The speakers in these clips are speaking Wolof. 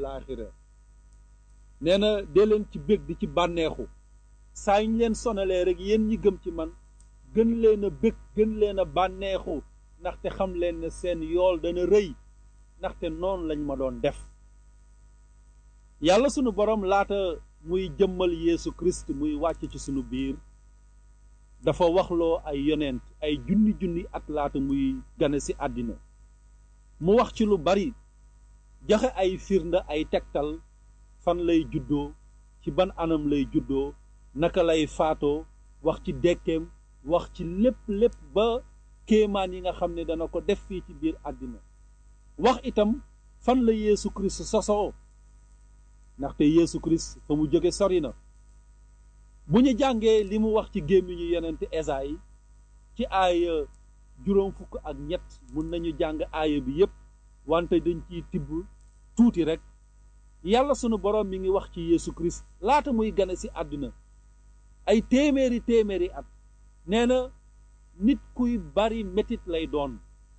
laaxira nee na dee leen ci bég di ci bànneexu saa ñu leen sonalee rek yéen ñi gëm ci man gën leen a bég gën leen a bànneexu ndaxte xam leen ne seen yool dana rëy ndaxte noonu lañ ma doon def yàlla sunu borom laata muy jëmmal Yeesu Christ muy wàcc ci sunu biir dafa waxloo ay yonent ay junni junni at laata muy gane ci àddina mu wax ci lu bari joxe ay firnde ay tegtal fan lay juddoo ci ban anam lay juddoo naka lay faatoo wax ci dekkeem wax ci lépp lépp ba kéemaan yi nga xam ne dana ko def fii ci biir àddina wax itam fan la Yeesu Christ sosoo ndaxte Yeesu Christ fa mu jóge sori na bu ñu jàngee li mu wax ci gémmiñu yonent Esayi ci aaya juróom fukk ak ñett mun nañu jàng aaya bi yépp wante dañ ciy tibb tuuti rekk yàlla sunu boroom mi ngi wax ci Yeesu Christ laata muy gane ci àdduna ay téeméeri téeméeri at nee na nit kuy bari metit lay doon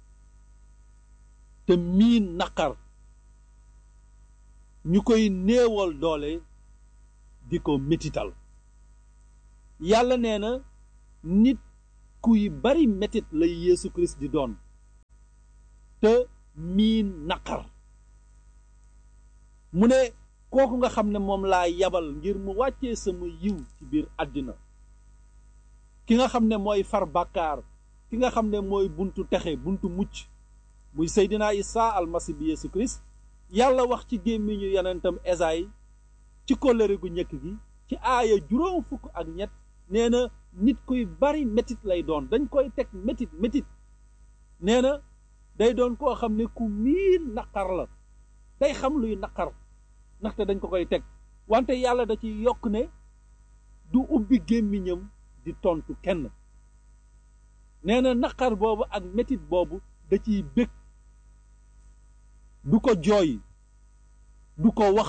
te miin naqar ñu koy néewal doole di ko metital yàlla nee na nit kuy bari metit lay Yeesu Christ di doon te miin naqar mu ne kooku nga xam ne moom laa yabal ngir mu wàccee sama yiw ci biir àddina ki nga xam ne mooy far bàkkaar ki nga xam ne mooy buntu texe buntu mucc muy Seydina Isa almasi bi Yeesu Christ yàlla wax ci gémmiñu yonentam Esayi ci kóllëre gu njëkk gi ci aaya juróom fukk ak ñett nee na nit kuy bari metit lay doon dañ koy teg metit metit nee na day doon koo xam ne ku miin naqar la day xam luy naqar ndaxte dañ ko koy teg wante yàlla da ci yokk ne du ubbi gémmiñam di tontu kenn nee na naqar boobu ak metit boobu da ciy bég du ko jooy du ko wax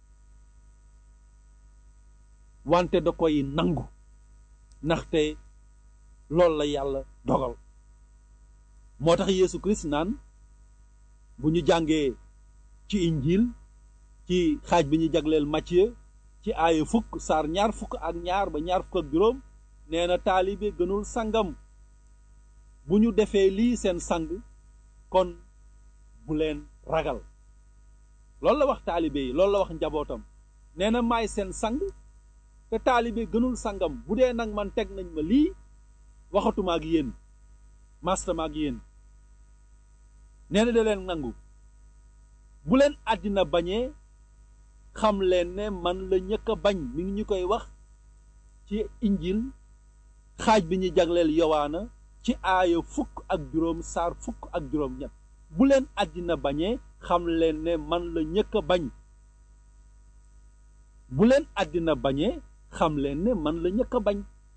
wante da koy nangu ndaxte loolu la yàlla dogal moo tax Yeesu Christ naan bu ñu jàngee ci injil ci xaaj bi ñu jagleel Matthieu ci aaya fukk saar ñaar fukk ak ñaar ba ñaar fukk ak juróom nee na taalibe gënul sangam bu ñu defee lii seen sang kon bu leen ragal loolu la wax taalibe yi loolu la wax njabootam nee na maay seen sang te taalibe gënul sangam bu dee nag man teg nañ ma lii waxatuma ak yéen mastama ak yéen nee na da leen nangu bu leen àddina bañee xam leen ne man la ñëkk a bañ mi ngi ñu koy wax ci injil xaaj bi ñu jagleel yowaana ci aaya fukk ak juróom saar fukk ak juróom ñett bu leen àddina bañee xam leen ne man la ñëkk a bañ bu leen àddina bañee xam leen ne man la ñëkk a bañ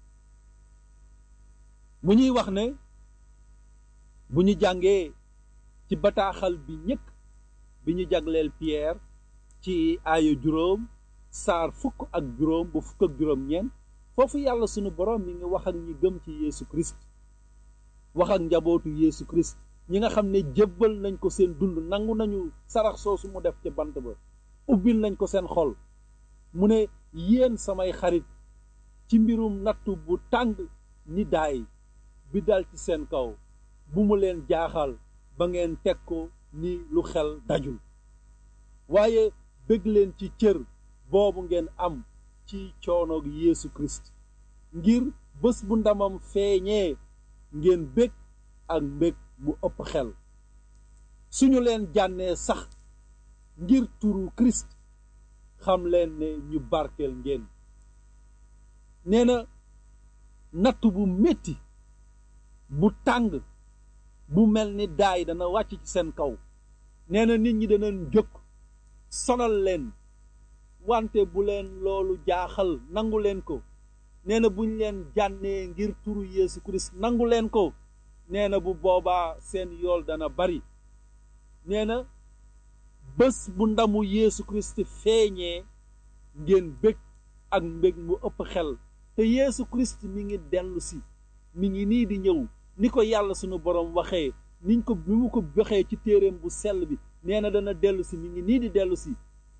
mu ñuy wax ne bu ñu jàngee ci bataaxal bi ñëkk bi ñu jagleel Pierre ci aaya juróom saar fukk ak juróom ba fukk ak juróom ñeent foofu yàlla sunu borom mi ngi wax ak ñi gëm ci Yeesu Christ wax ak njabootu Yeesu Christ ñi nga xam ne jébbal nañ ko seen dund nangu nañu sarax soosu mu def ca bant ba ubbil nañ ko seen xol mu ne yéen samay xarit ci mbirum nattu bu tàng ni daay bi dal ci seen kaw bu mu leen jaaxal ba ngeen teg ko ni lu xel dajul waaye bëgg leen ci cër boobu ngeen am ci coonoog Yeesu Christ ngir bés bu ndamam feeñee ngeen bég ak mbég mu ëpp xel suñu leen jànnee sax ngir turu Christ xam leen ne ñu barkeel ngeen nee na natt bu metti bu tàng bu mel ni daay dana wàcc ci seen kaw nee na nit ñi danañ jóg sonal leen wante bu leen loolu jaaxal nangu leen ko nee na buñ leen jànnee ngir turu Yeesu Christ nangu leen ko nee na bu boobaa seen yool dana bari nee na bés bu ndamu Yeesu Christ feeñee ngeen bég ak mbég mu ëpp xel te Yeesu Christ mi ngi dellu si mi ngi nii di ñëw ni ko yàlla sunu borom waxee niñ ko bi mu ko waxee ci téeréem bu sell bi nee na dana dellu si mi ngi nii di dellu si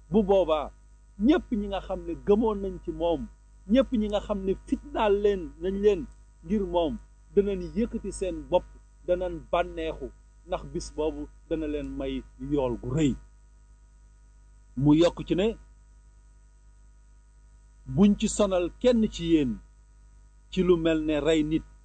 bu boobaa ñépp ñi nga xam ne gëmoon nañ ci moom ñépp ñi nga xam ne fitnaal leen nañ leen ngir moom danañ yëkkati seen bopp danañ bànneexu ndax bis boobu dana leen may yool gu rëy mu yokk ci ne buñ ci sonal kenn ci yéen ci lu mel ne rey nit